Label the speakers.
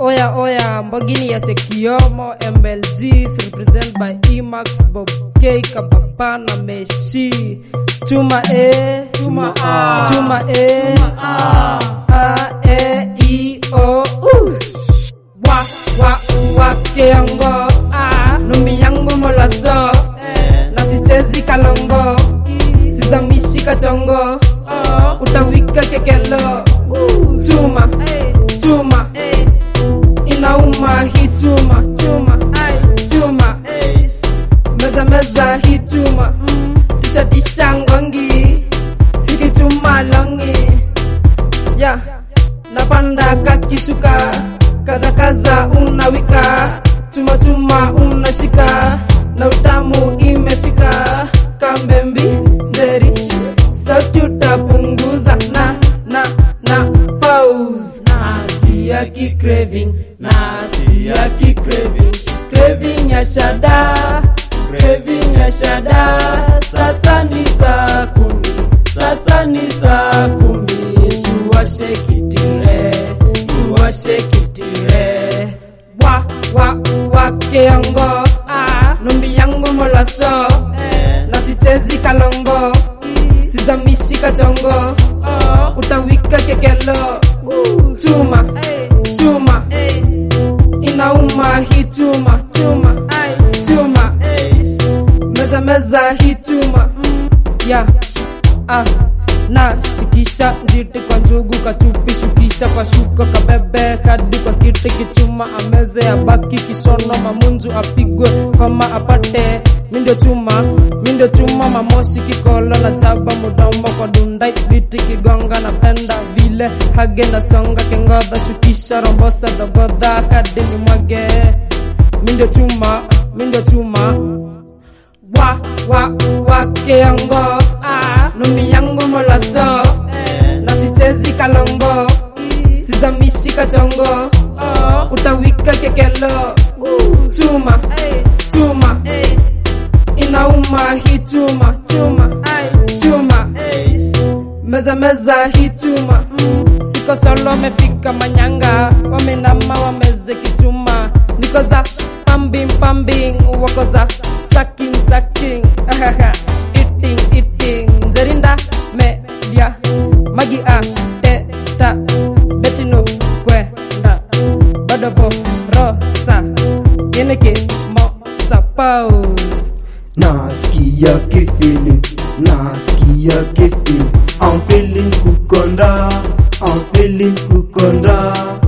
Speaker 1: Oya oya, mbogini ya Sekiomo MLGs represent by Emax Bob K Kababa na Meshi. Chuma E,
Speaker 2: Chuma A.
Speaker 1: Chuma E, A, A E I O U. Wa wa wa keongo, A, numbi yangu molazo, na sichezi kalongo, sizamishi kachongo, utawika kekelo. Chuma, chuma, inauma hii chuma, chuma, chuma, meza meza hii chuma, tisha tisha ngongi, hiki chuma longi, ya napanda kakishuka, kaza kaza unawika, chuma chuma unashika, na utamu imeshika, kambembi nderi, sauti utapunguza na na na pause, nasikia ki craving, nasikia ki craving, craving ya shada, craving ya shada, sasa ni saa kumi, sasa ni saa kumi, tuwashe kitire, tuwashe kitire, wa wa wa keongo, ah, numbi yangu molaso, na sichezi kalongo, sizamishi kachongo, utawika kekelo, chuma, chuma, inauma hii chuma, chuma, chuma, meza meza hii chuma, ya ah, na shikisha njiti kwa njugu kachupi shukisha kwa shuka kabebe hadi kwa kiti kichuma ameze abaki kisono mamunju apigwe koma apate mindo chuma mindo chuma mamoshi kikolo na chaba mudombo kwa dundai biti kigonga na penda vile hage na songa kengodha shukisha rombosa dogodha hadi ni mwage mindo chuma mindo chuma wa wa wa keongo ah, numbi yangu molazo na sichezi kalongo sizamishi kachongo utawika kekelo chuma chuma inauma hii chuma chuma chuma meza meza hii chuma siko solo mefika manyanga wamenama wameze kichuma niko za pambing pambing wako za sucking sucking Ahaha. eating eating zerinda media magi a teta betino kwenda badovo rosa yeneke mosa pause
Speaker 2: Nasikia kifeeling, nasikia kifeeling I'm feeling kukonda, I'm feeling kukonda